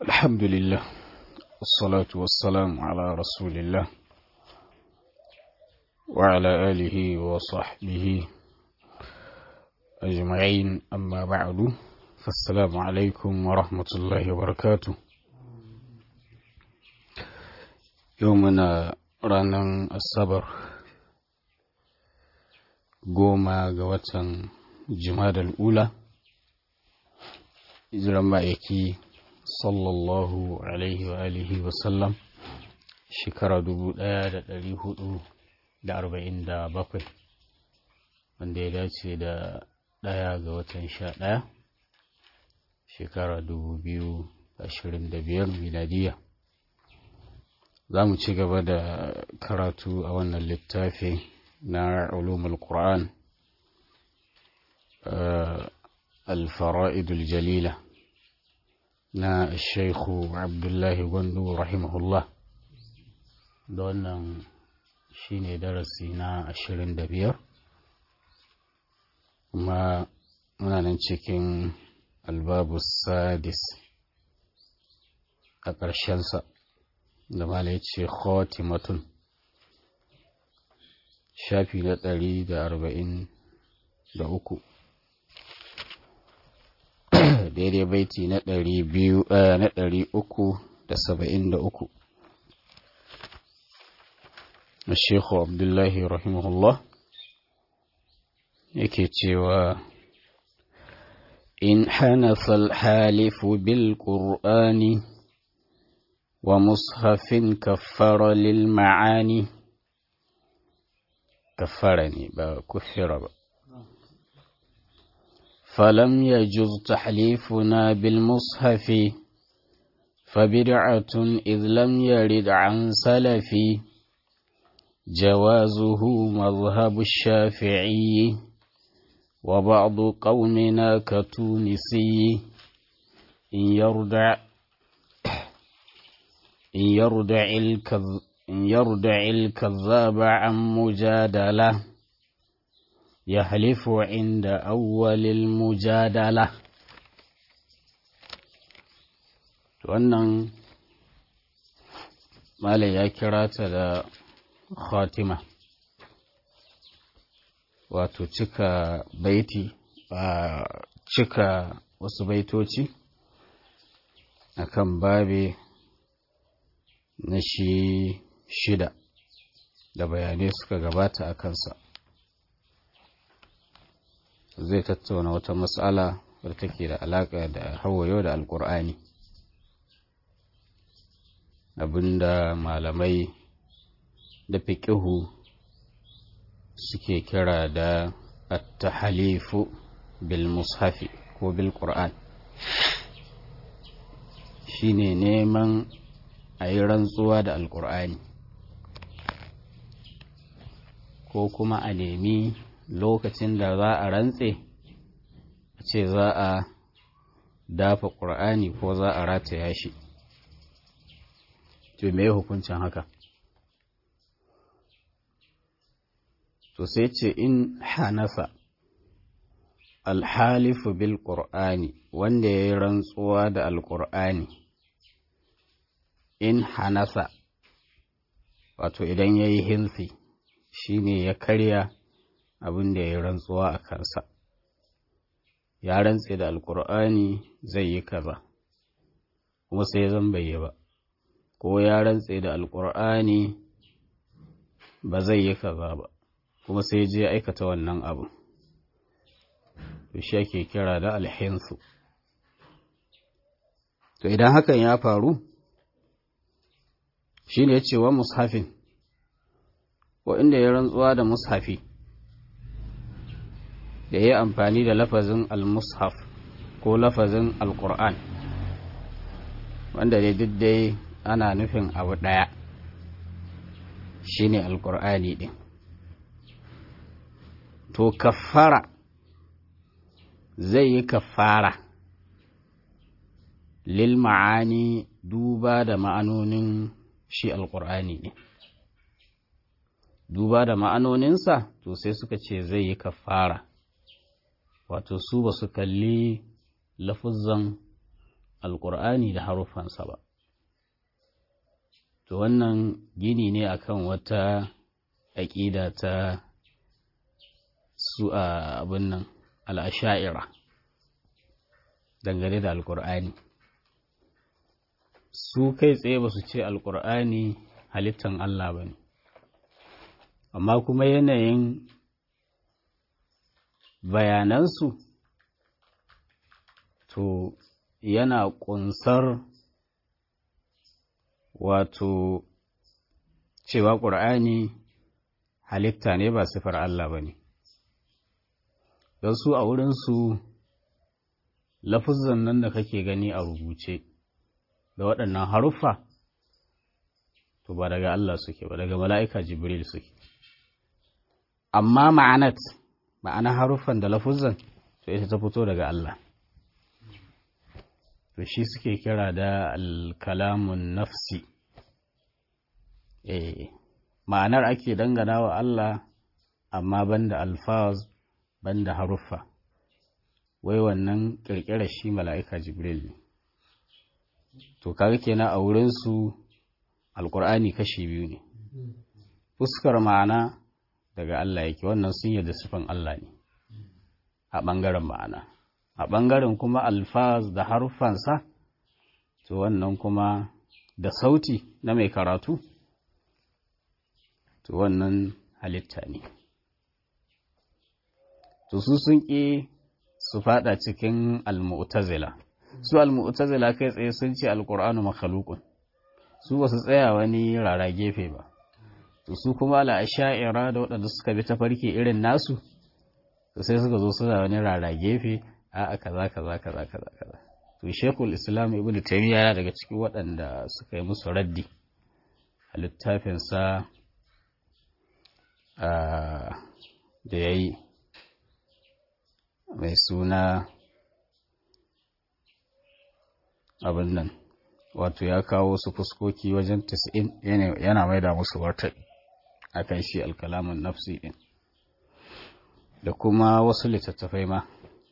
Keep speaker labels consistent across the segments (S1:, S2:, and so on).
S1: الحمد لله والصلاة والسلام على رسول الله وعلى آله وصحبه أجمعين أما بعد فالسلام عليكم ورحمة الله وبركاته يومنا رانا الصبر goma ga watan jimadar ula hijiran ma'aiki sallallahu alaihi wa alihi wasallam shekara dubu ɗaya da ɗari hudu da arba'in da bakwai wanda ya dace da ɗaya ga watan sha ɗaya shekara dubu biyu ashirin da biyar miladiya za mu ci gaba da karatu a wannan littafi na ulumul Qur'an al-fara'idul jalila na Sheikhu Abdullahi Gwandu rahimahullah da wannan shine darasi na ashirin da biyar kuma muna nan cikin albabu sadis a ƙarshensa da mala ya ce khotimatun shafi na ɗari da arba'in da uku daidai baiti na ɗari biyu na ɗari uku da saba'in da uku na shekhu abdullahi rahimahullah yake cewa in hanafa alhalifu bil qur'ani wa mushafin kaffara lil ma'ani كفرني كفر فلم يجز تحليفنا بالمصحف فبدعة إذ لم يرد عن سلف جوازه مذهب الشافعي وبعض قومنا كتونسي إن يردع إن يردع الكذب إن يردع الكذاب عن مجادلة يحلف عند أول المجادلة wannan malai ya kira ta da khatima wato cika baiti a cika wasu baitoci akan babe na shi shida da bayanai suka gabata a kansa zai tattauna wata matsala wadda take da alaƙa da hawayo da alƙur'ani abinda malamai da fiƙihu suke kira da attahalifu bil mushafi ko bil ƙur'an shine neman a yi rantsuwa da alƙur'ani ko kuma a nemi lokacin da za a rantse a ce za a dafa ƙur'ani ko za a rataya shi to me hukuncin haka to sai ce in hanafa alhalifu bil ƙur'ani wanda ya yi rantsuwa da alƙur'ani in hanasa wato idan ya yi hinsi shi ne ya karya abin da ya rantsuwa a kansa ya rantse da alkur'ani zai yi kaza kuma sai zan bai ba ko ya rantse da alkur'ani ba zai yi kaza ba kuma sai je aikata wannan abu to shi ake kira da alhinsu to idan hakan ya faru shi ne ya ce wa mushafin wa inda ya rantsuwa da mushafi da ya yi amfani da lafazin al-mushaf ko lafazin al-qur'an wanda dai duk dai ana nufin abu ɗaya shi ne al-qur'ani ɗin to kafara zai yi kafara lil ma'ani duba da ma'anonin shi alƙur'ani ne duba da ma'anoninsa to sai suka ce zai yi kafara wato su ba su kalli lafuzan alƙur'ani da haruffansa ba to wannan gini ne akan wata aƙida ta su a abin nan al'asha'ira dangane da alƙur'ani su kai tsaye ba su ce alƙur'ani halittan Allah ba ne amma kuma yanayin bayanansu to yana ƙunsar wato cewa ƙur'ani halitta ne ba sifar Allah ba ne don su a wurinsu lafuzan nan da kake gani a rubuce da waɗannan haruffa to ba daga Allah suke ba daga mala'ika jibril suke amma ma'anat ma'ana haruffan da lafuzan to ita ta fito daga Allah to shi suke kira da alkalamun nafsi eh ma'anar ake dangana wa Allah amma banda alfaz banda haruffa wai wannan kirkirar shi mala'ika jibril ne to kaga kenan a wurinsu alkur'ani kashi biyu ne fuskar ma'ana daga Allah yake wannan sun yarda sifan Allah ne a ɓangaren ma'ana a ɓangaren kuma alfaz da haruffansa to wannan kuma da sauti na mai karatu to wannan halitta ne to su sun ƙi su fada cikin almu'tazila su almu'tazila kai tsaye sun ce alqur'anu makhluqun su ba su tsaya wani rara gefe ba to su kuma ala asha'ira da waɗanda suka bi ta farki irin nasu to sai suka zo suna wani rara gefe a kaza kaza kaza kaza kaza to shekul islam ibnu taymiya yana daga cikin waɗanda suka yi musu raddi a littafinsa da ya yi mai suna abin nan wato ya kawo su fuskoki wajen 90 yana mai da musu warta a kan shi alkalamun nafsi ɗin da kuma wasu littattafai ma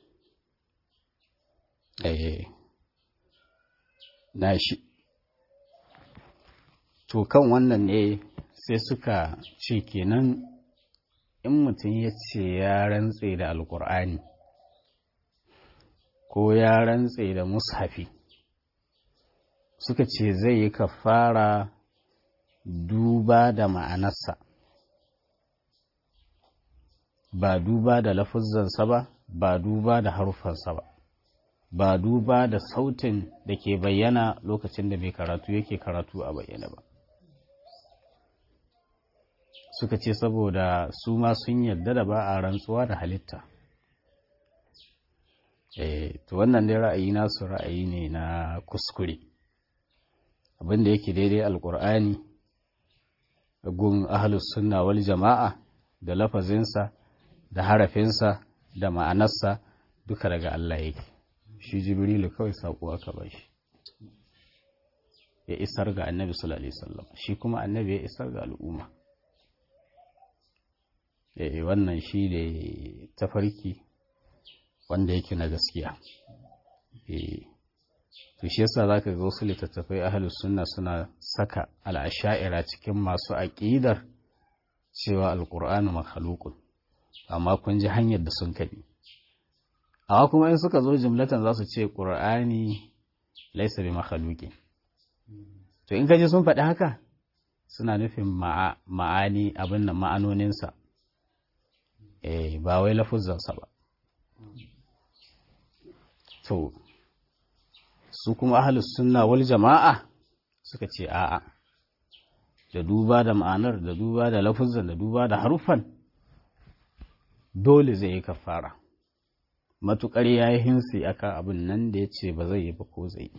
S1: na shi to kan wannan ne sai suka ce kenan in mutum ya ce ya rantse da alkur'ani ko ya rantse da mushafi suka ce zai yi kafara duba da ma'anarsa ba duba da lafuzzansa ba ba duba da harufansa ba ba duba da sautin da ke bayyana lokacin da mai karatu yake karatu a bayyana ba suka ce saboda su ma sun yarda da ba a rantsuwa da halitta eh to wannan dai ra'ayi nasu ra'ayi ne na kuskure abinda yake daidai alkur'ani gun ahlus sunna wal jama'a da lafazinsa da harafinsa da ma'anarsa duka daga Allah yake shi jibrilu kawai saƙo aka ba shi ya isar ga annabi sallallahu alaihi wasallam shi kuma annabi ya isar ga al'umma eh wannan shi ne tafarki wanda yake na gaskiya eh to shi yasa zaka ga wasu littattafai ahlus sunna suna saka al'asha'ira cikin masu aqidar cewa alqur'anu makhluqun amma kun ji hanyar da sun kabi amma kuma in suka zo jumlatan za su ce qur'ani laysa bi makhluqin to in kaji sun faɗi haka suna nufin ma'ani abin nan ma'anoninsa eh ba wai lafuzzansa ba to su kuma ahlus sunna wal jama'a suka ce a'a da duba da ma'anar da duba da lafuzzan da duba da harufan dole zai yi kafara matukar ya yi hinsi akan abin nan da ya ce ba zai yi ba ko zai yi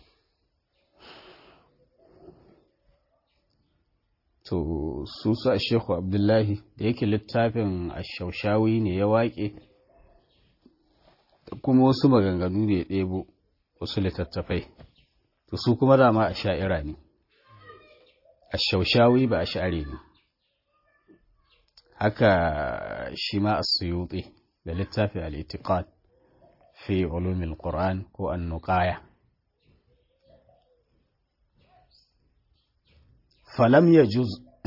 S1: to su su a shehu abdullahi da yake littafin ashaushawi ne ya waƙe kuma wasu maganganu ne ya ɗebo wasu littattafai to su kuma dama a sha'ira ne ashaushawi ba a sha'ari ne haka shi ma a suyuɗe da littafin al'itiqad fi ulumin qur'an ko annuqaya falam ya juz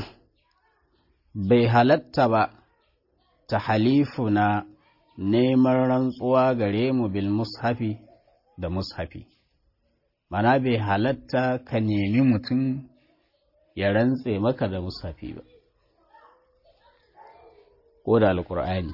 S1: bai halatta ba ta halifuna neman rantsuwa gare mu bil mushafi da mushafi mana bai halatta ka nemi mutum ya rantse maka da mushafi ba ko da alkur'ani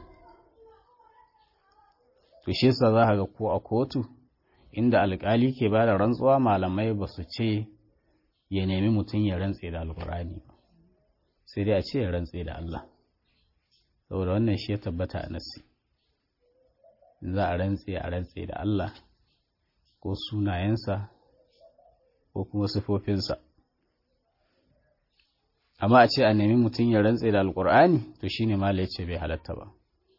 S1: to shi sa za ga ko a kotu inda alkali ke ba da rantsuwa malamai ba su ce ya nemi mutum ya rantse da alkur'ani ba sai dai a ce ya rantse da Allah saboda wannan shi ya tabbata a nasi za a rantse a rantse da Allah ko sunayensa ko kuma sifofinsa amma a ce a nemi mutum ya rantse da alkur'ani to shine mala ya ce bai halatta ba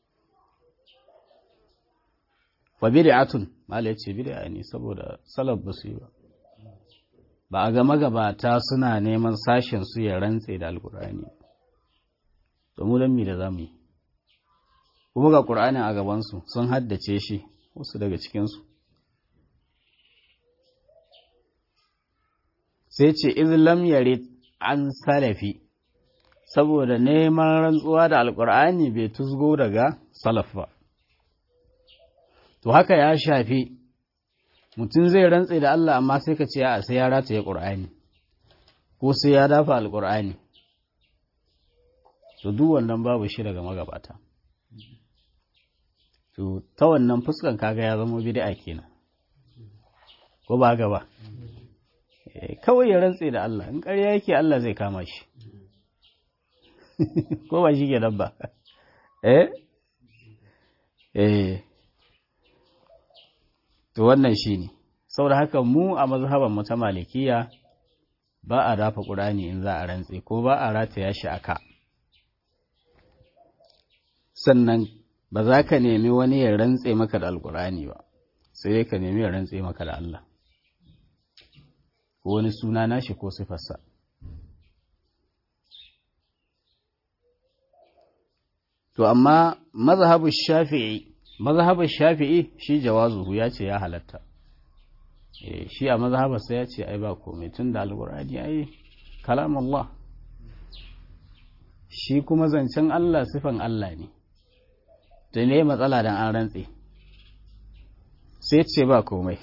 S1: wa bid'atun mala ya ce bid'a ne saboda salaf ba su yi ba ba a ga magabata suna neman sashen su ya rantse da alkur'ani to mu dan mi da zamu yi kuma ga qur'anin a gaban su sun haddace shi wasu daga cikin su sai ce iz lam yarid an salafi saboda neman rantsuwa da alkur'ani bai tusgo daga salaf ba to haka ya shafi mutum zai rantse da Allah amma sai ka ce a sai ya rataye ƙur'ani ko sai ya dafa alƙur'ani to duk wannan babu shi daga magabata to ta wannan fuskan kaga ya zama bid'a kenan ko ba gaba kawai ya rantse da Allah in ƙarya yake Allah zai kama shi ko ba shi ke nan ba eh eh to wannan shi ne saboda haka mu a mazhaban mu ta malikiya ba a dafa ƙurani in za a rantse ko ba a rataya shi aka sannan ba za ka nemi wani ya rantse maka da alƙurani ba sai dai ka nemi ya rantse maka da Allah ko wani suna nashi ko sifarsa to amma mazhabu shafi'i mazhabar shafi'i shi jawazuhu ya ce ya halatta shi a mazhabarsa ya ce ai ba komai tun da alkur'ani ai kalam Allah shi kuma zancen Allah sifan Allah ne da ne matsala dan an rantse sai ce ba komai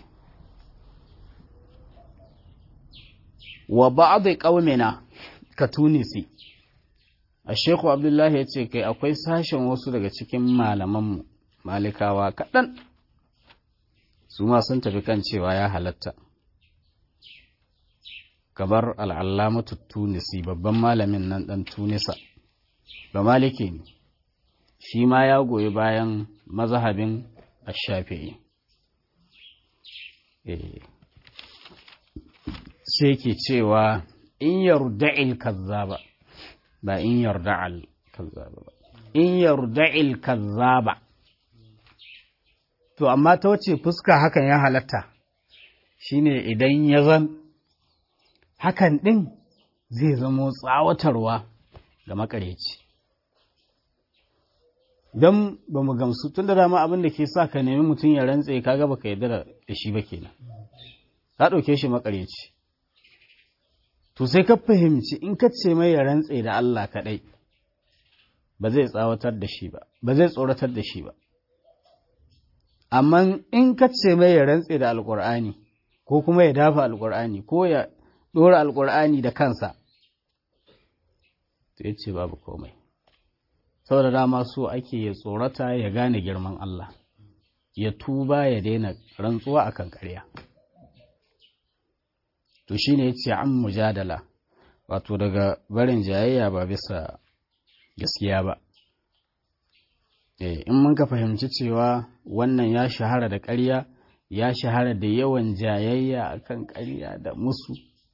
S1: wa ba'd qaumina ka tunisi a shekhu abdullahi ya ce kai akwai sashen wasu daga cikin malamanmu malikawa kaɗan su ma sun tafi kan cewa ya halatta gabar al'allamatu tunisi babban malamin nan ɗan tunisa ba maliki ne shi ma ya goyi bayan mazahabin ashafi'i sai ke cewa in yarda'il kazzaba ba in yarda'al kazzaba ba in yarda'il kazzaba to amma ta wace fuska hakan ya halatta shine idan ya zan hakan ɗin zai zamo tsawatarwa ga makareci don ba mu gamsu tun da dama abin da ke sa ka nemi mutum ya rantse ka gaba ka yarda da shi ba kenan ka ɗauke shi makareci to sai ka fahimci in ka ce mai ya rantse da Allah kaɗai ba zai tsawatar da shi ba ba zai tsoratar da shi ba amma in ka ce mai ya rantse da alkur'ani ko kuma ya dafa alkur'ani ko ya ɗora alkur'ani da kansa to ya ce babu komai saboda dama so ake ya tsorata ya gane girman Allah ya tuba ya daina rantsuwa akan ƙarya to shine ya ce an mujadala wato daga barin jayayya ba bisa gaskiya ba in mun ka fahimci cewa wannan ya shahara da ƙarya ya shahara da yawan jayayya akan ƙarya da musu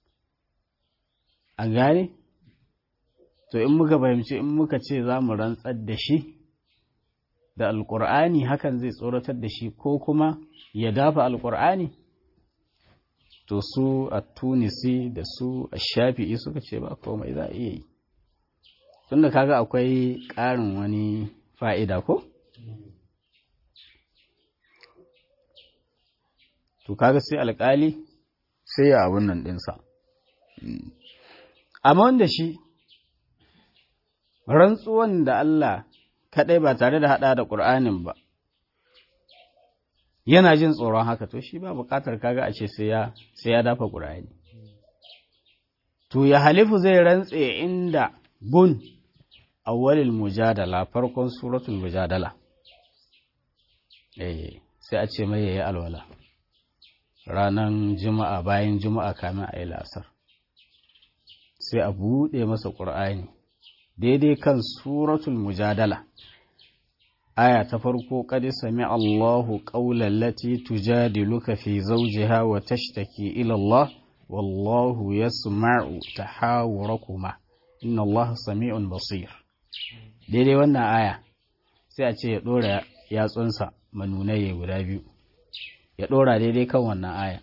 S1: a gane to in muka fahimci in muka ce za mu rantsar da shi da alƙur'ani hakan zai tsoratar da shi ko kuma ya dafa alƙur'ani to su a tunisi da su a shafi'i suka ce ba komai za a iya yi tunda kaga akwai ƙarin wani fa'ida ko? To kaga sai alƙali sai ya abun nan ɗinsa. amma wanda shi rantsuwan da Allah kaɗai ba tare da haɗa da ƙur'anin ba yana jin tsoron haka to shi ba buƙatar kaga a ce sai ya dafa ƙur'ani to ya halifu zai rantse inda gun awwalil mujadala farkon suratul mujadala eh sai a ce mai yayi alwala ranan juma'a bayan juma'a kamin a yi lasar sai a buɗe masa ƙur'ani daidai kan suratul mujadala aya ta farko qad sami Allahu qawlan lati tujadiluka fi zawjiha wa tashtaki ila Allah wallahu yasma'u tahawurakuma inna Allah sami'un basir daidai wannan aya sai a ce ya dora yatsunsa manunaye guda biyu ya dora daidai kan wannan aya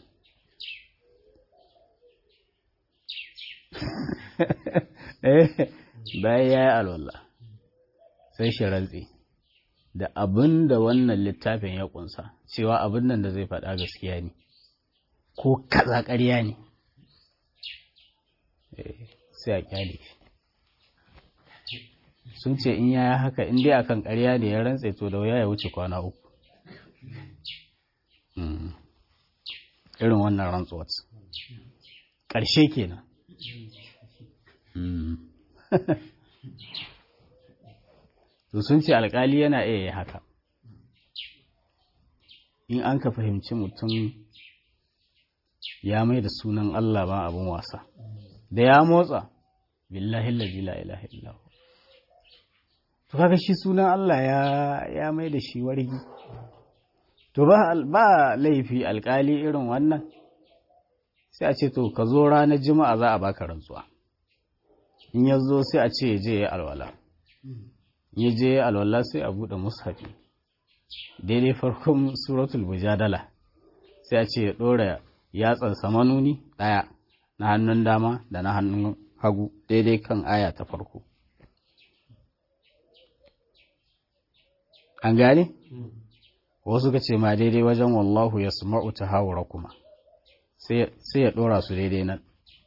S1: bayan ya yi alwallah sai shi rantsi da abin da wannan littafin ya kunsa cewa abin nan da zai faɗa gaskiya ne ko kaza ƙarya ne sai a kyale sun ce in yaya haka in dai akan ƙarya ne ya rantse to da wuya ya wuce kwana uku irin wannan rantsuwar ƙarshe kenan to sun ce alkali yana iya yi haka in an ka fahimci mutum ya mai da sunan Allah ba abin wasa da ya motsa billahi la ilaha illahu to kaga shi sunan Allah ya ya mai da shi wargi to ba ba laifi alkali irin wannan sai a ce to ka zo ranar juma'a za a baka rantsuwa in ya zo sai a ce ya je ya alwala ya je ya alwala sai a buɗe mushafi daidai farkon suratul mujadala sai a ce ya ɗora yatsan samanuni ɗaya na hannun dama da na hannun hagu daidai kan aya ta farko an gane wasu ka ce ma daidai wajen wallahu ya suma'u ta haura kuma sai ya ɗora su daidai nan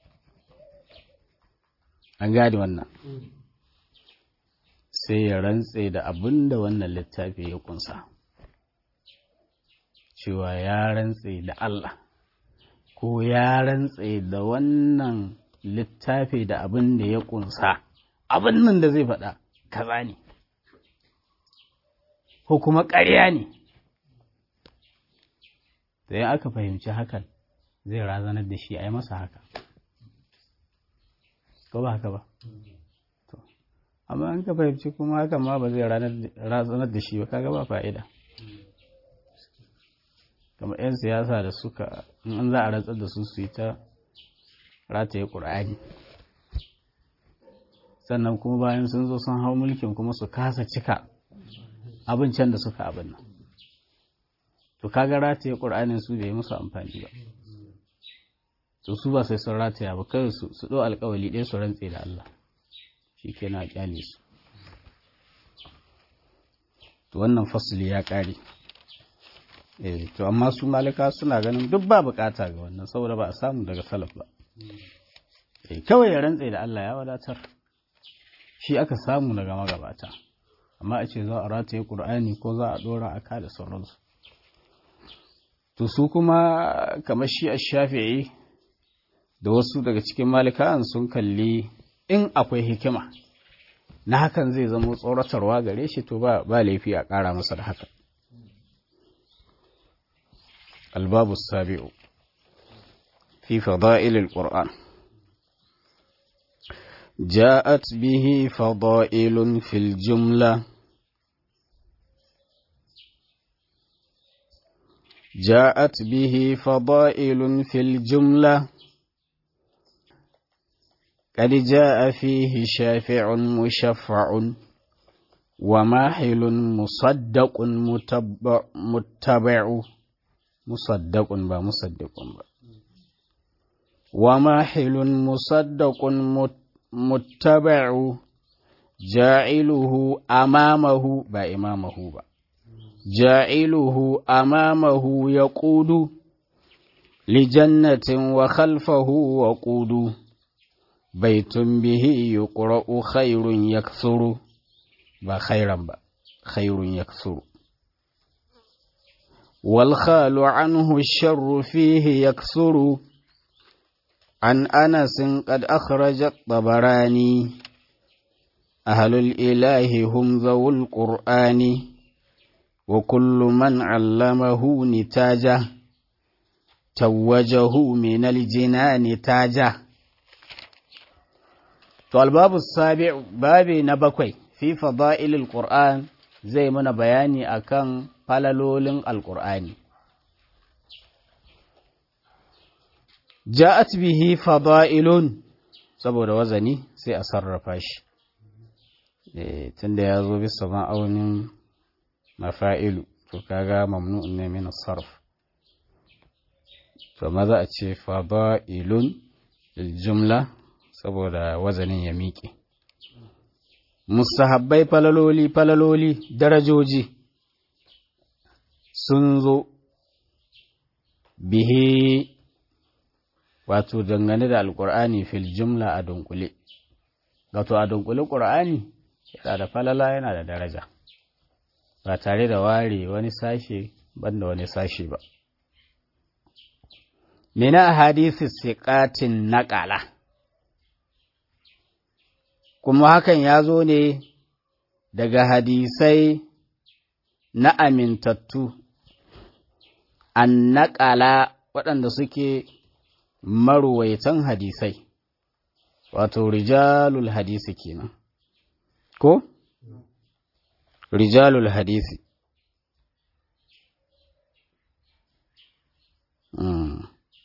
S1: an gane wannan sai ya rantse da abin da wannan littafi ya kunsa cewa ya rantse da Allah ko ya rantse da wannan littafi da abin da ya kunsa abin nan da zai faɗa kaza ne ko kuma ƙarya ne da ya aka fahimci hakan zai razanar da shi a yi masa haka ko ba haka ba amma an ka fahimci kuma hakan ma ba zai razanar da shi ba kaga ba fa'ida kamar 'yan siyasa da suka in an za a rantsar da su su yi ta rataye ƙur'ani sannan kuma bayan sun zo sun hau mulkin kuma su kasa cika abincin da suka abin nan to kaga rataye ƙur'anin su bai musu amfani ba to su ba sai sun rataya ba kai su su ɗau alƙawali ɗaya su rantse da Allah shi ke na ƙyale su to wannan fasili ya ƙare eh to amma su malika suna ganin duk ba bukata ga wannan saboda ba a samu daga salaf ba eh kawai ya rantse da Allah ya wadatar shi aka samu daga magabata amma a ce za a rataye Qur'ani ko za a dora aka da sauransu to su kuma kamar shi ash-Shafi'i da wasu daga cikin malikan sun kalli in akwai hikima na hakan zai zama tsoratarwa gare shi to ba ba laifi a ƙara masa da haka الباب السابع في فضائل القرآن جاءت به فضائل في الجملة جاءت به فضائل في الجملة قد جاء فيه شافع مشفع وماحل مصدق متبع, متبع مصدق با مصدق با وماحل مصدق متبع جاعله أمامه با إمامه با جاعله أمامه يقود لجنة وخلفه وقود baitun bihi yuqra'u khairun yaksuru ba khairan ba khairun yaksuru wal khalu anhu sharru fihi yaksuru an anas qad akhraja tabarani ahlul ilahi hum zawul qur'ani wa kullu man 'allamahu nitaja tawwajahu min al-jinani taja To, albabu sabi babi na bakwai fi fada'ilil Qur'an zai muna bayani akan falalolin Alƙur'ani. Ja'at bihi fada'ilun saboda wazani sai a sarrafa shi, tunda ya zo bisa ma'aunin mafa'ilu, to kaga mamnu'un ne min sarf. To, maza a ce fada'ilun jumla saboda wazanin ya miƙe. Mustahabbai falaloli falaloli darajoji sun zo bihe wato dangane da alƙur'ani fil jumla a dunkule. Wato a dunkule ƙur'ani yana da falala yana da daraja, ba tare da ware wani sashe banda wani sashe ba. Mina hadisi siƙatin naƙala. kuma hakan ya zo ne daga hadisai na amintattu an naƙala waɗanda suke maruwaitan hadisai wato rijalul hadisi kenan ko rijalul hadisi mm.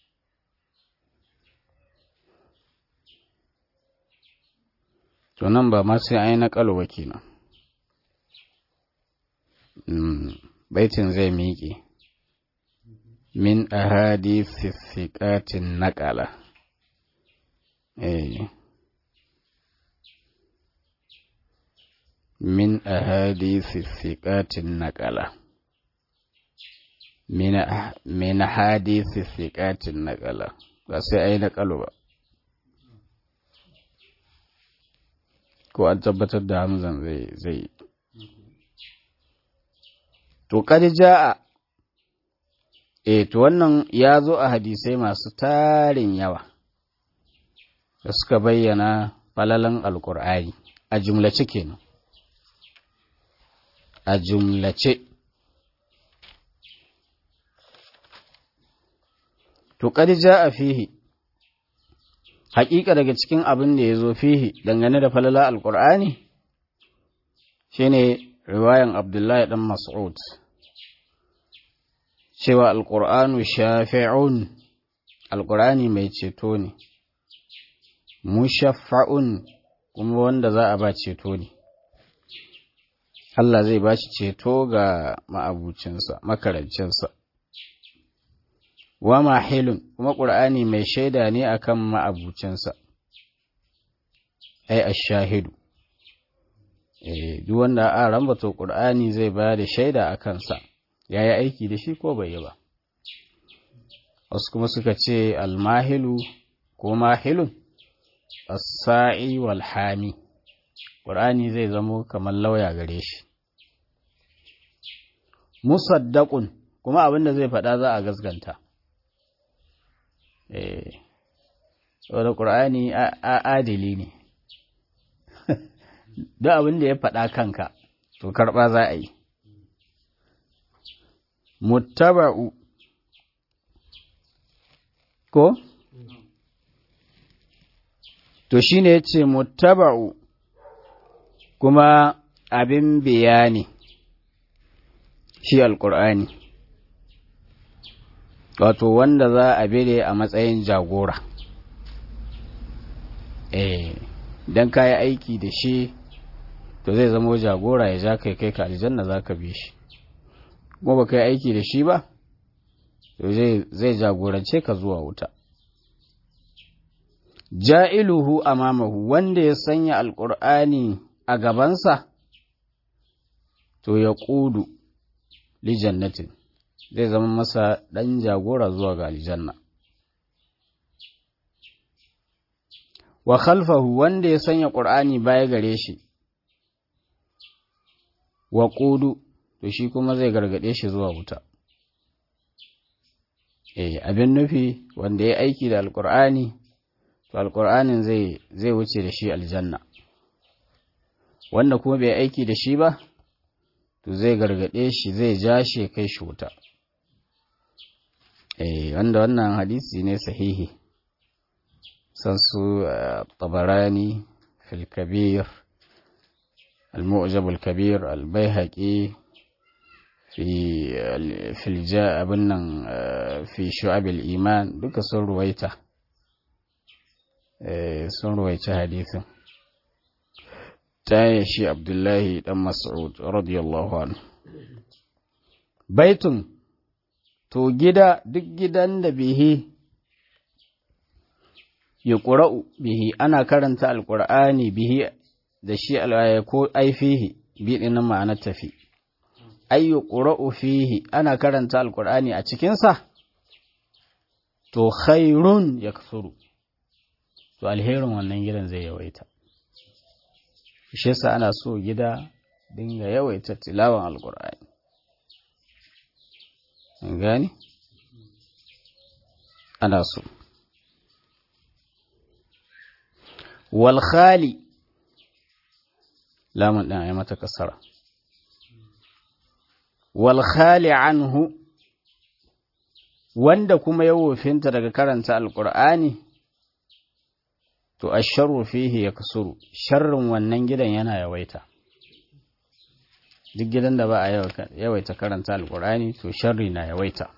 S1: to nan ba ma sai an yi naƙalo ba kenan baitin zai miƙe min ahadisi siƙatin naƙala min ahadisi siƙatin naƙala min ahadisi siƙatin naƙala ba sai an yi naƙalo ba ko an tabbatar da hamzan zai zai to kad jaa eh to wannan ya zo a hadisai masu tarin yawa da suka bayyana falalan alkur'ani a jumlace kenan a jumlace to kad jaa fihi haƙiƙa daga cikin abin da ya zo fihi dangane da falala alƙur'ani shi ne riwayan abdullahi ɗan mas'ud cewa alƙur'anu shafi'un alƙur'ani mai ceto ne mushaffa'un kuma wanda za a ba ceto ne Allah zai ba shi ceto ga ma'abucinsa makarancinsa wa mahilun kuma ƙur'ani mai shaida ne akan ma'abucinsa ai ashahidu eh duk wanda a rambato ƙur'ani zai ba da shaida a kansa ya yi aiki da shi ko bai yi ba wasu kuma suka ce almahilu ko mahilun as-sa'i wal hami ƙur'ani zai zamo kamar lauya gare shi musaddaqun kuma abin da zai faɗa za a gasganta eh saboda ƙur'ani adili ne duk abin da ya faɗa kanka to karɓa za a yi muttaba'u ko to shine yace muttaba'u kuma abin bayani shi alƙur'ani wato wanda za a bire a matsayin jagora eh dan kayi aiki da shi to zai zama jagora ya ja kai kai ka aljanna za ka bi shi kuma ba kai aiki da shi ba to zai jagorance ka zuwa wuta ja'iluhu amamahu wanda ya sanya alƙur'ani a gabansa to ya ƙudu li jannatin zai zama masa ɗan jagora zuwa ga aljanna wa khalfahu wanda ya sanya ƙur'ani baya gare shi wa ƙudu to shi kuma zai gargaɗe shi zuwa wuta eh abin nufi wanda ya aiki da alƙur'ani to alƙur'anin zai zai wuce da shi aljanna wanda kuma bai aiki da shi ba to zai gargaɗe shi zai ja shi kai shi wuta eh wanda wannan hadisi ne sahihi san su tabarani fil kabir المعجب الكبير البيهقي في في الجاء ابن في شعب الإيمان duka sun ruwaita sun ruwaita hadisin ta shi Abdullahi dan Mas'ud radiyallahu anhu baitun to gida duk gidan da bihi ya ƙura'u bihi ana karanta alƙur'ani bihi da shi al'aya ko aifihi biɗin ma'anar tafi ayyu ƙura'u fihi ana karanta alƙur'ani a cikinsa to khairun ya kasuru to alherin wannan gidan zai yawaita shi sa ana so gida dinga yawaita tilawan alƙur'ani gani ana so wal khali lamun ɗin a yi mata kasara. Walkhali anhu wanda kuma ya wofinta daga karanta Alƙur'ani, to, a sharru fihi ya kasuru, sharrin wannan gidan yana yawaita. Duk gidan da ba a yawaita karanta Alƙur'ani, to, sharri na yawaita.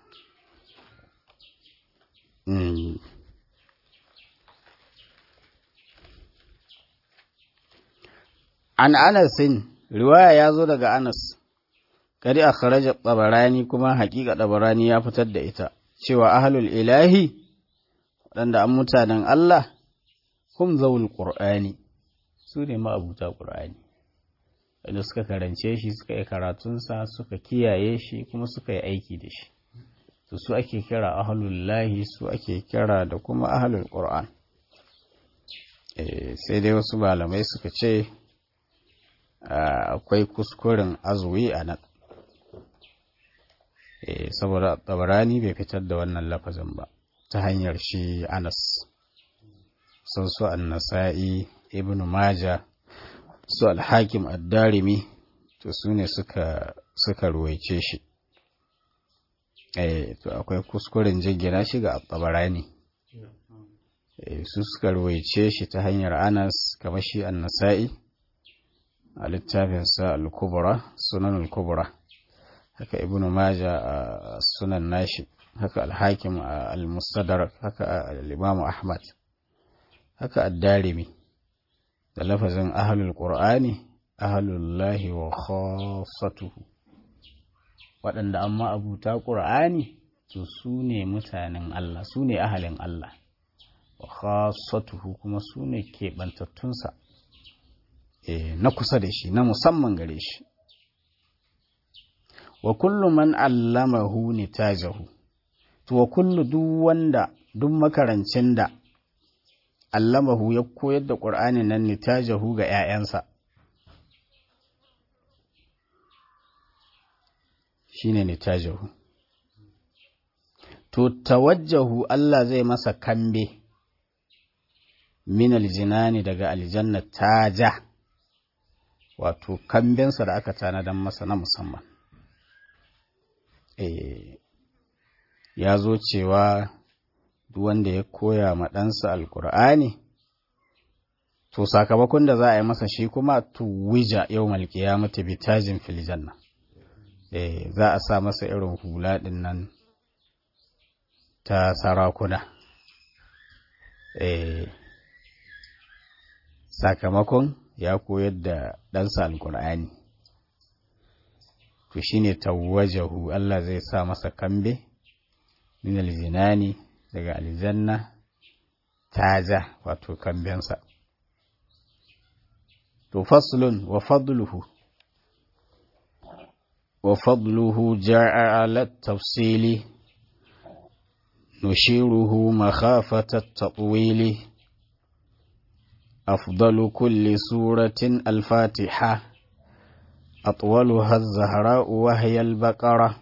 S1: An Anasin, riwaya ya zo daga Anas, kadi a kharaja tsabarani kuma haƙiƙa tsabarani ya fitar da ita, cewa ahalul ilahi, waɗanda an mutanen Allah, hum zaul ƙur'ani, su ne ma'abuta ƙur'ani, wanda suka karance shi, suka yi karatunsa, suka kiyaye shi, kuma suka yi aiki da shi. To su ake kira ahalul lahi, su ake kira da kuma ahalul ƙur'an. sai dai wasu malamai suka ce, akwai kuskuren azuwi a nan saboda tabarani bai fitar da wannan lafazin ba ta hanyar shi anas sun su annasa'i ibn maja su alhakim addarimi to su ne suka suka ruwaice shi to akwai kuskuren jingina shi ga tabarani su suka ruwaice shi ta hanyar anas kamar shi annasa'i a littafinsa al-kubra sunan al-kubra haka ibnu maja a sunan nashi haka al-hakim al-mustadrak haka al-imam ahmad haka ad-darimi da lafazin ahlul qur'ani ahlullahi wa khassatuhu waɗanda amma abuta qur'ani to su ne mutanen Allah su ne ahalin Allah wa khassatuhu kuma su ne keɓantattunsa na kusa da shi na musamman gare shi wa kullu man allamahu nitajahu to wa kullu duk wanda duk makarancin da allamahu ya koyar da qur'ani nan nitajahu ga ƴaƴansa shine nitajahu to tawajjahu Allah zai masa kambe min aljinani daga aljanna taja wato kambinsa da aka tanadan masa na musamman e, ya zo cewa duk wanda ya koya ma ɗansa alkur'ani to sakamakon da za a yi masa shi kuma tuwija yau malkiya mata bitajin filjanna e, za a sa masa irin hula ɗin nan ta sarakuna e, sakamakon ya koyar da ɗansa alkur'ani to shine tawwajahu Allah zai sa masa kambe min aljinani daga aljanna taja wato kambensa to faslun wa fadluhu wa fadluhu ja'a ala tafsili nushiruhu makhafata at-tatwili أفضل كل سورة الفاتحة أطولها الزهراء وهي البقرة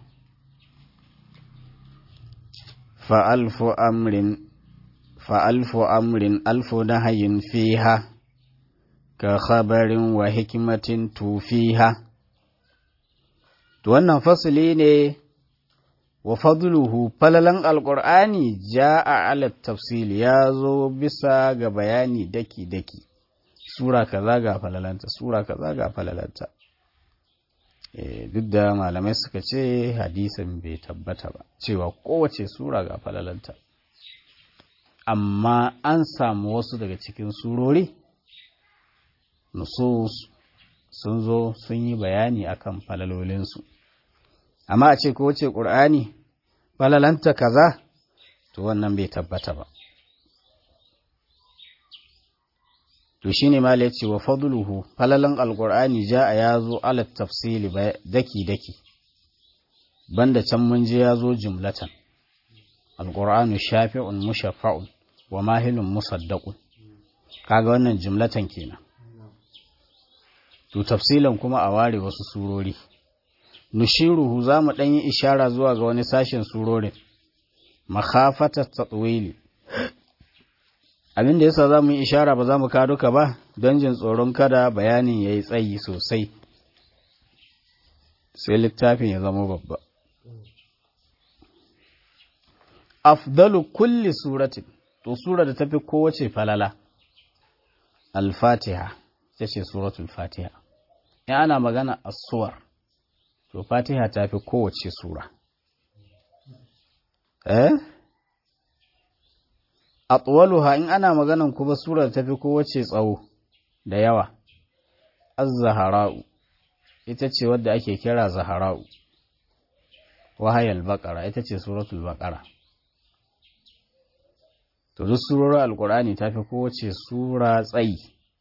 S1: فألف أمر فألف أمر ألف نهي فيها كخبر وحكمة توفيها wannan fasili ne wa fadluhu falalan alƙur'ani ja'a ala tafsil ya zo bisa ga bayani daki-daki sura kaza ga falalanta sura kaza ga falalanta duk da malamai suka ce hadisin bai tabbata ba cewa kowace sura ga falalanta amma an samu wasu daga cikin surori nusus sun zo sun yi bayani akan falalolinsu amma a ce kowace ƙur'ani falalanta kaza to wannan bai tabbata ba to shine ma ya ce wa fadluhu falalan alqur'ani jaa ya zo ala tafsili daki daki banda can mun je ya zo jumlatan alqur'anu shafi'un mushaffa'un wa mahilun musaddaqun kaga wannan jumlatan kenan to tafsilan kuma a ware wasu surori nushiruhu za mu ɗan yi ishara zuwa ga wani sashen surorin makhafatar tatwili abin da yasa za mu yi ishara ba za mu ka duka ba don jin tsoron kada bayanin ya yi tsayi sosai sai littafin ya zama babba afdalu kulli suratin to sura da tafi kowace falala al-fatiha ita ce suratul fatiha in ana magana as-suwar to fatiha ta fi kowace sura eh atwaluha in ana maganan kuma sura ta fi kowace tsawo da yawa az-zahara'u ita ce wadda ake kira zahara'u wahayal baqara ita ce suratul baqara to duk surorin alqur'ani ta fi kowace sura tsayi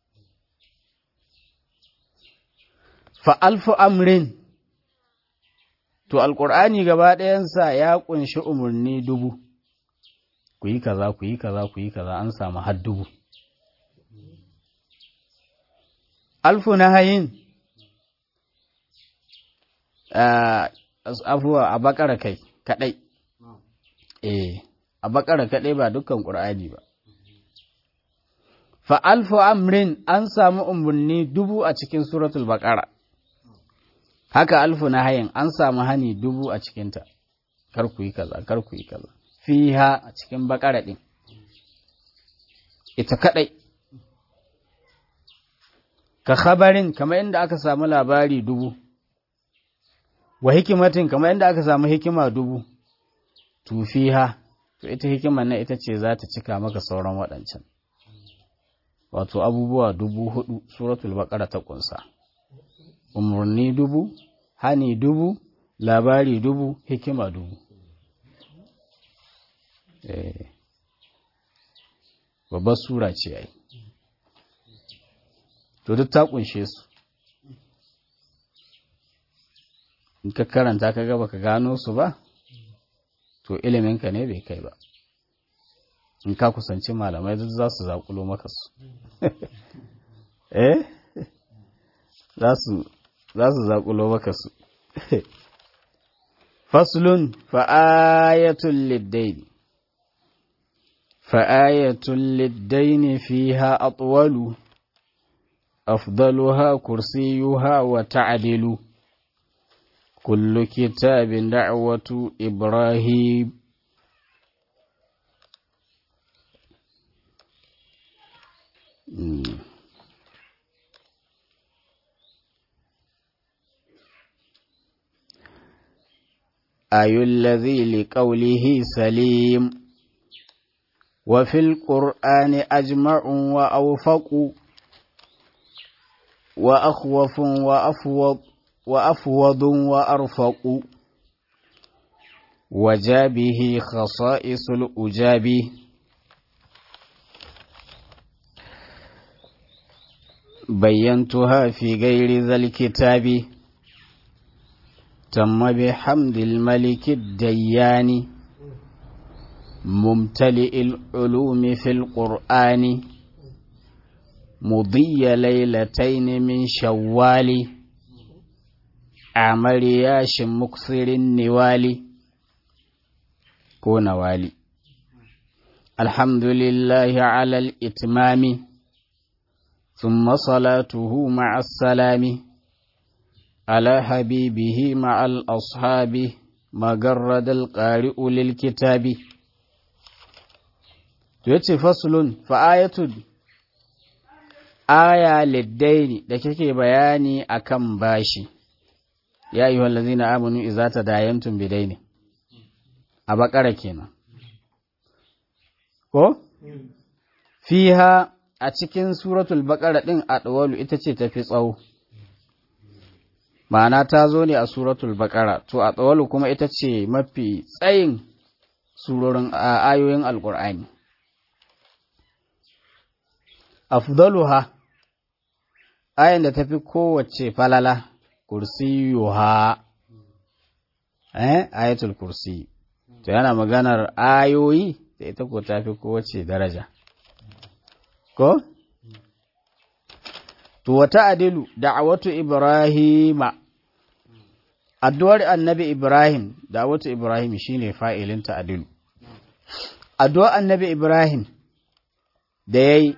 S1: fa alfu amrin To, Alƙur'ani gaba ɗayansa ya ƙunshi umarni dubu, ku yi kaza, ku yi kaza, ku yi kaza, an samu har dubu. Alfu na hayin, afuwa a bakara kai, kaɗai. Eh, a bakara kaɗai ba dukkan ƙur'ani ba. Fa alfu amrin an samu umarni dubu a cikin suratul baƙara. haka alfu na hayin an samu hani dubu a cikinta kar ku yi kaza kar ku yi kaza fiha a cikin bakara din ita kadai ka khabarin kamar inda aka samu labari dubu wa hikimatin kamar inda aka samu hikima dubu to fiha to ita hikimar na ita ce za ta cika maka sauran waɗancan wato abubuwa dubu hudu suratul baqara ta kunsa umarni dubu, hani dubu, labari dubu, hikima dubu. Eh, babbar sura ce ai. To duk ta kunshe su. In ka karanta ka gaba ka gano su ba, to iliminka ne bai kai ba. In ka kusanci malamai duk za su zaƙulo maka su. eh? Za su za su zaƙulo maka su. Faslun fa'ayatun liddaini Fa'ayatun liddaini fi ha atwalu, afdaluha kursiyuha wa ta'adilu, kullu kitabin da'watu Ibrahim. Mm. أي الذي لقوله سليم وفي القرآن أجمع وأوفق وأخوف وأفوض وأفوض وأرفق وجابه خصائص الأجاب بينتها في غير ذا الكتاب تم بحمد الملك الديان ممتلئ العلوم في القرآن مضي ليلتين من شوال عمرياش مكثر النوال كون والي الحمد لله على الإتمام ثم صلاته مع السلام على حبيبه مع الأصحاب ما جرد القارئ للكتاب yace faslun fa ayatul aya liddaini da kake bayani akan bashi ya ayyuhal ladzina amanu idza tadayantum bidaini a bakara kenan ko fiha a cikin suratul baqara din adwalu ita ce tafi tsawo ma'ana ta zo ne a suratul baqara to adwalu kuma ita ce mafi tsayin surorin ayoyin alqur'ani afdaluha ayan da tafi kowace falala kursiyuha eh ayatul kursi to yana maganar ayoyi da ita ko tafi kowace daraja ko to wata adilu da'awatu ibrahima addu'ar annabi ibrahim da'awatu ibrahim shine fa'ilin ta adilu addu'ar annabi ibrahim da yayi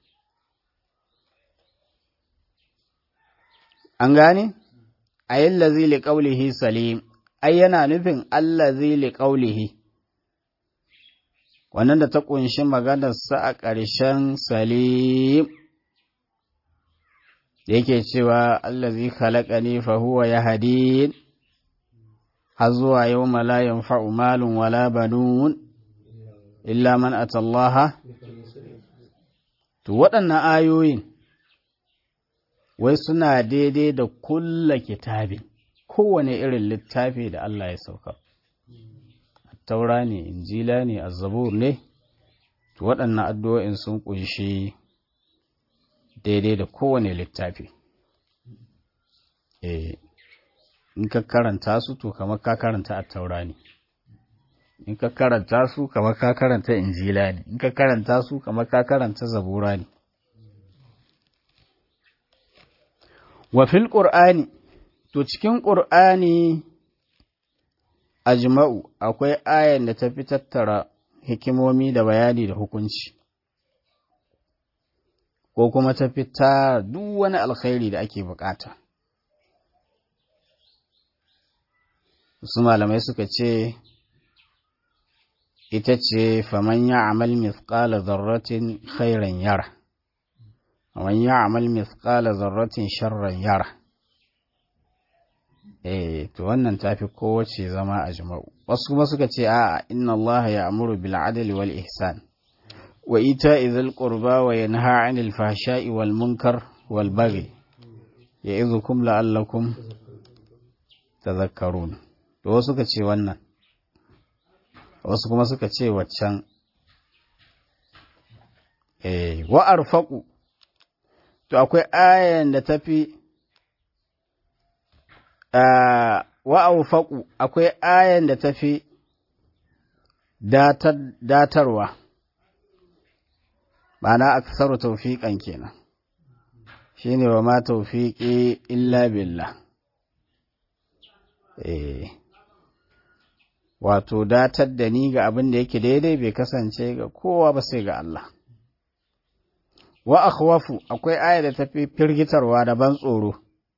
S1: an gane ayin lazi li qawlihi salim ai yana nufin allazi li qawlihi wannan da ta ƙunshi maganarsa a ƙarshen salim da yake cewa allazi khalaqani fa huwa yahdin har zuwa yau la yanfa'u malun wala banun illa man atallaha to waɗannan ayoyin wai suna daidai da kulla kitabin kowane irin littafi da Allah ya sauka taura ne injila ne azzabur ne to waɗannan addu'o'in sun ƙunshi daidai da kowane littafi eh in ka karanta su to kamar ka karanta a taura ne in ka karanta su kamar ka karanta injila ne in ka karanta su kamar ka karanta zabura ne wa fil qur'ani to cikin qur'ani ajma'u akwai ayan da ta fi tattara hikimomi da bayani da hukunci ko kuma ta fita duk wani alkhairi da ake bukata su malamai suka ce ita ce faman ya amal mithqala zarratin khairan yara faman ya amal mithqala zarratin sharran yara eh to wannan tafi kowace zama a jima'u wasu kuma suka ce a'a inna Allah ya amuru bil adli wal ihsan wa ita'i dhil qurba wa yanha 'anil fahsha'i wal munkar wal baghi ya'idhukum la'allakum tadhakkarun to wasu suka ce wannan wasu kuma suka ce waccan eh wa arfaqu to akwai ayan da tafi wa aufaƙu akwai ayan da ta fi datarwa ma'ana aksaru taufiƙan kenan shine wa ma taufiƙi illa billah eh wato datar da ni ga abin da yake daidai bai kasance ga kowa ba sai ga Allah wa akhwafu akwai aya da tafi firgitarwa da ban tsoro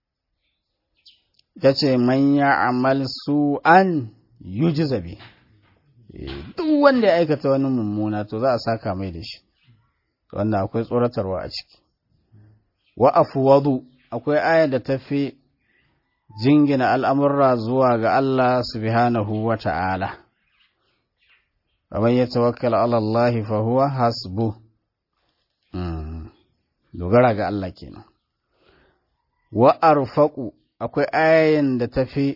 S1: ya ce man ya amal su an yuji zabe duk wanda ya aikata wani mummuna to za a saka mai da shi wannan akwai tsoratarwa a ciki wa afwadu akwai aya da ta fi jingina al'amurra zuwa ga Allah subhanahu wa ta'ala kamar ya tawakkala Allah fa huwa hasbu dogara ga Allah kenan wa arfaqu akwai ayan da ta fi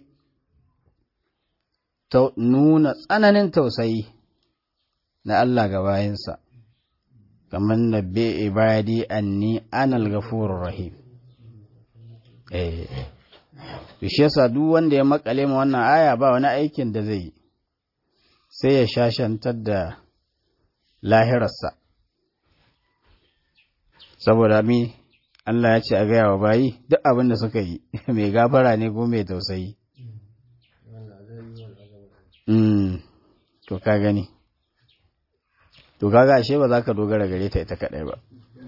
S1: nuna tsananin tausayi na Allah ga bayansa, kamar na be ibadi anni anal gafurur rahim. Eh, shi yasa duk wanda ya makale ma wannan aya ba wani aikin da zai yi, sai ya shashantar da lahirarsa. saboda mi Allah ya ce a gaya wa bayi duk abin da suka yi mai gafara ne ko mai tausayi to ka gani to kaga ashe ba za ka dogara gare ta ita kadai ba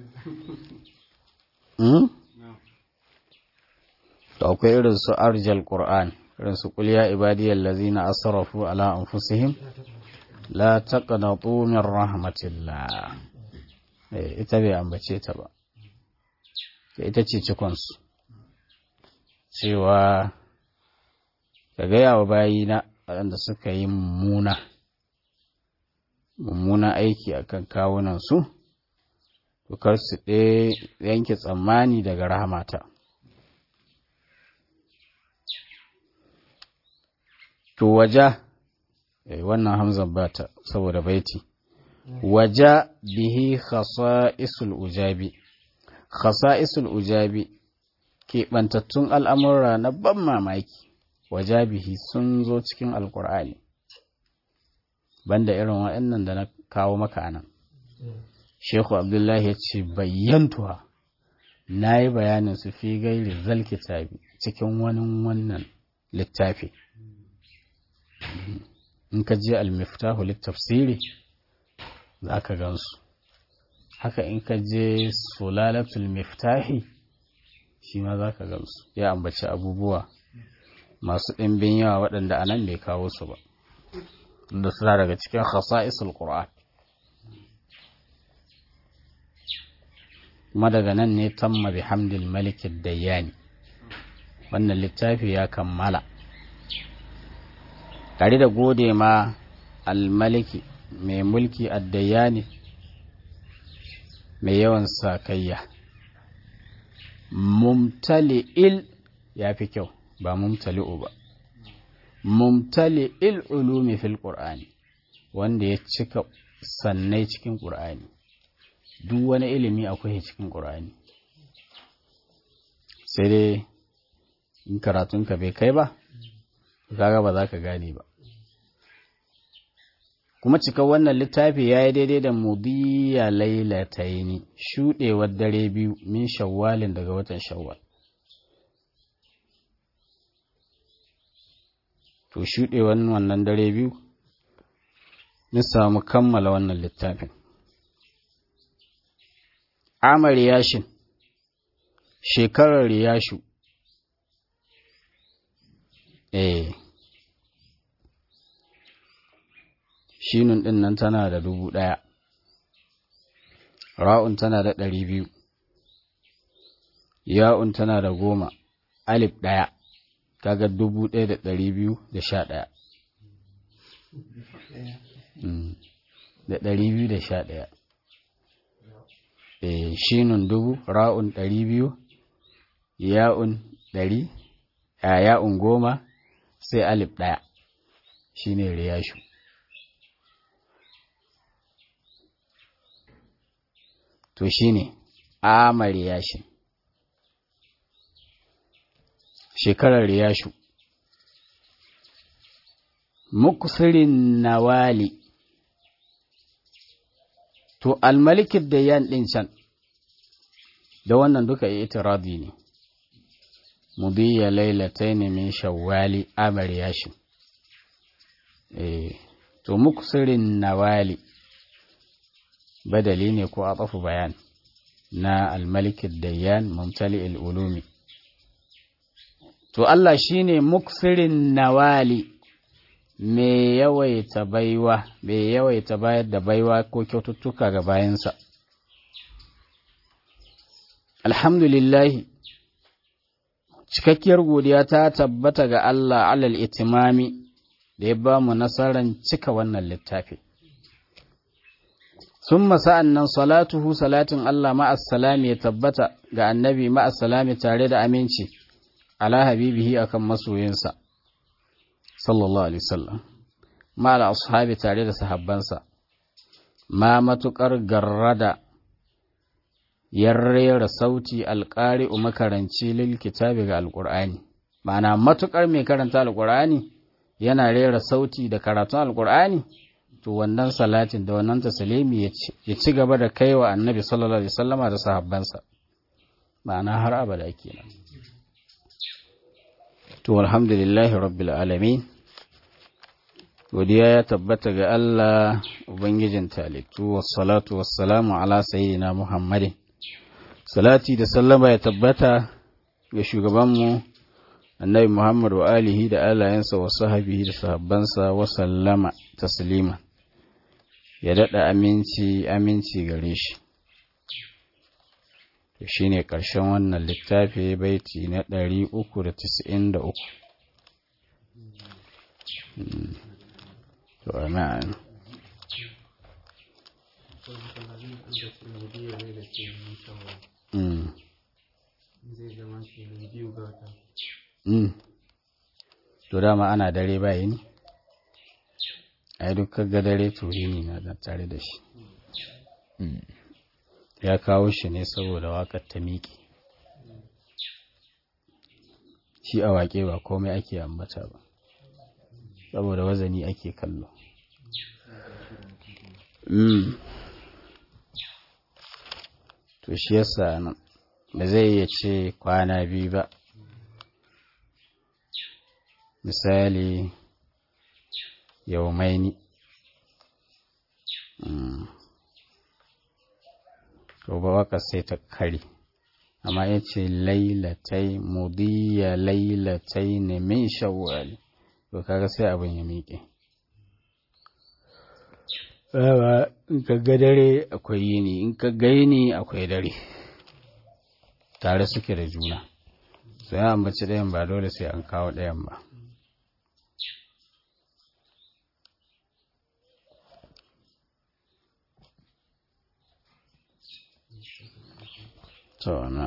S1: to akwai irin su arjal qur'an irin su qul ya ibadiyal ladzina asrafu ala anfusihim la taqnatu min rahmatillah eh ita bai ambace ta ba ita ce cikon su cewa ka gaya wa bayina waɗanda suka yi mummuna mummuna aiki akan kawunan su to kar su ɗaya yanke tsammani daga rahamata to waja wannan hamzan bata saboda baiti waja bihi khasa'isul ujabi khasa'isul ujabi keɓantattun al'amura na ban mamaki waja bihi sun zo cikin alkur'ani banda irin waɗannan da na kawo maka nan shehu abdullahi ya ce bayyantuwa na yi bayanin su fi gairi zal kitabi cikin wani wannan littafi in ka je almiftahu littafsiri za ka gansu haka in ka je sulalatul miftahi shi ma za ka gansu ya ambaci abubuwa masu ɗimbin yawa waɗanda a nan bai kawo su ba da suna daga cikin khasa'isul qur'an kuma daga nan ne tamma bihamdil malikin dayyani wannan littafi ya kammala tare da gode ma almaliki mai mulki addayani mai yawan sakayya mumtali'il ya fi kyau ba mumtali'u ba mumtali'il ulumi fil qur'ani wanda ya cika sannai cikin qur'ani duk wani ilimi akwai cikin qur'ani sai dai in karatunka bai kai ba kaga ba za ka gane ba kuma cika wannan littafi ya yi daidai da mudiya lailataini shuɗewar dare biyu min shawwalin daga watan shawwal to shuɗewar wannan dare biyu mun samu kammala wannan littafin amar yashin shekarar riyashu eh shinun ɗin nan tana da dubu ɗaya ra'un tana da ɗari biyu ya'un tana da goma alif ɗaya kaga dubu ɗaya da ɗari biyu da sha ɗaya da ɗari biyu da sha ɗaya e, shinun dubu ra'un ɗari biyu ya'un ɗari a ya'un goma sai alif ɗaya shine riyashu to shine amar riyashin shekarar riyashu muksirin nawali to almalikin da yan ɗin can da wannan duka itiradi ne mudiya lailataini min shawwali amar yashin eh to muksirin nawali badali ne ko atafu bayan na almalikin dayyan mumtali ulumi to Allah shine muksirin nawali me yawaita baiwa me yawaita bayar da baiwa ko kyaututtuka ga bayansa alhamdulillahi cikakkiyar godiya ta tabbata ga Allah alal itimami da ya ba mu nasarar cika wannan littafi sun sa'an nan salatuhu salatin Allah ma'assalami ya tabbata ga annabi ma'assalami tare da aminci ala habibihi akan masoyinsa sallallahu alaihi wasallam ma'ala ashabi tare da sahabbansa ma matukar garrada ya rera sauti alƙari makaranci lil kitabi ga alƙur'ani ma'ana matukar mai karanta alƙur'ani yana rera sauti da karatun alƙur'ani to wannan salatin da wannan tasalimi ya ci gaba da kai wa annabi sallallahu alaihi wasallama da sahabbansa ma'ana har abada kenan to alhamdulillahi rabbil alamin godiya ya tabbata ga Allah ubangijin talittu wassalatu wassalamu ala sayyidina muhammadin salati da sallama ya tabbata ga shugabanmu annabi muhammad wa alihi da alayensa wa sahabihi da sahabbansa wa sallama taslima ya daɗa aminci aminci gare shi to shi ne ƙarshen wannan littafi baiti na ɗari uku da tisa'in da uku to amin to dama ana dare bayi ne ai duk ga dare turi ne na da tare da shi ya kawo shi ne saboda wakar ta miƙe shi a waƙe ba komai ake ambata ba saboda wazani ake kallo to shi yasa nan ba zai iya ce kwana biyu ba misali yaumaini to ba waka sai ta kare amma ya ce lailatai mudiya lailatai ne min shawwal to kaga sai abin ya miƙe in ka ga dare akwai yini in ka ga yini akwai dare tare suke da juna sai an bace ɗayan ba dole sai an kawo ɗayan ba to na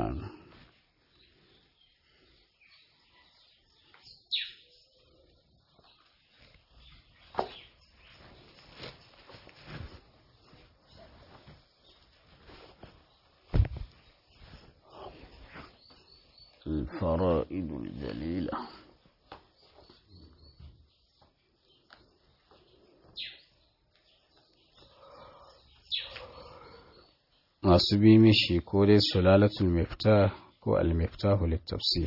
S1: الفرائد الجليلة masu bi mishi ko dai sulalatul miftah ko al-miftahu littafsir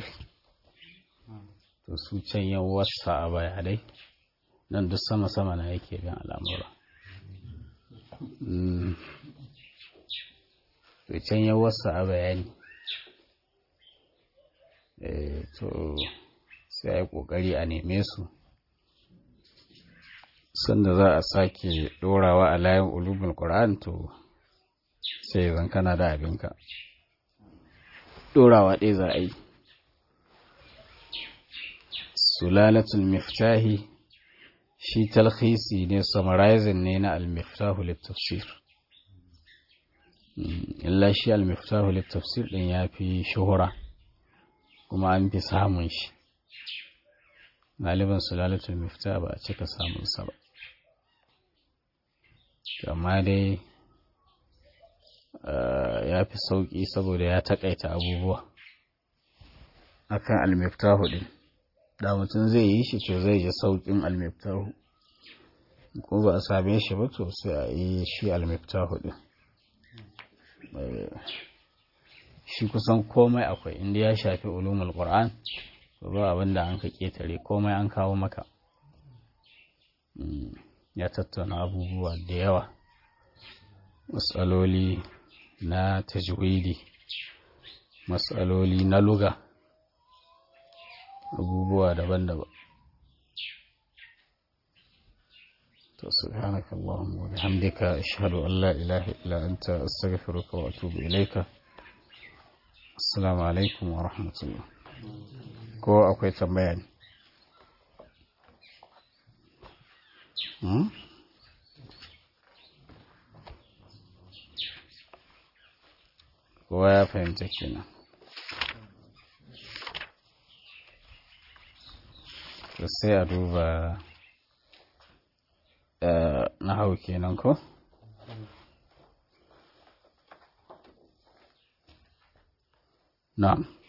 S1: to su can yan wasa a bayanai nan duk sama-sama na yake bin al'amura to can yan wasa a bayani to sai a yi ƙoƙari a neme su sanda za a sake ɗorawa a layin ulubul ƙura'an to sai zan kana da abinka ɗorawa ɗaya za a yi sulalatul miftahi shi talhisi ne summarizing ne na al-miftahu littafsir illa shi al-miftahu littafsir ɗin ya fi shuhura kuma an fi samun shi galiban sulalatul mifta ba a cika samunsa ba amma dai ya fi sauƙi saboda ya taƙaita abubuwa akan almiftahu ɗin da mutum zai yi shi to zai ji sauƙin almiftahu ko ba a same shi ba to sai a yi shi almiftahu ɗin shi kusan komai akwai inda ya shafi ulumul qur'an ba abin da an ka ketare komai an kawo maka ya tattauna abubuwa da yawa matsaloli na tajwidi matsaloli na luga abubuwa daban-daban to subhanaka allahumma wa bihamdika ashhadu an la ilaha illa anta astaghfiruka wa atubu ilayka assalamu alaikum wa rahmatullah ko akwai tambaya ne kowa ya fahimta kenan sai a duba na hau kenan ko na'am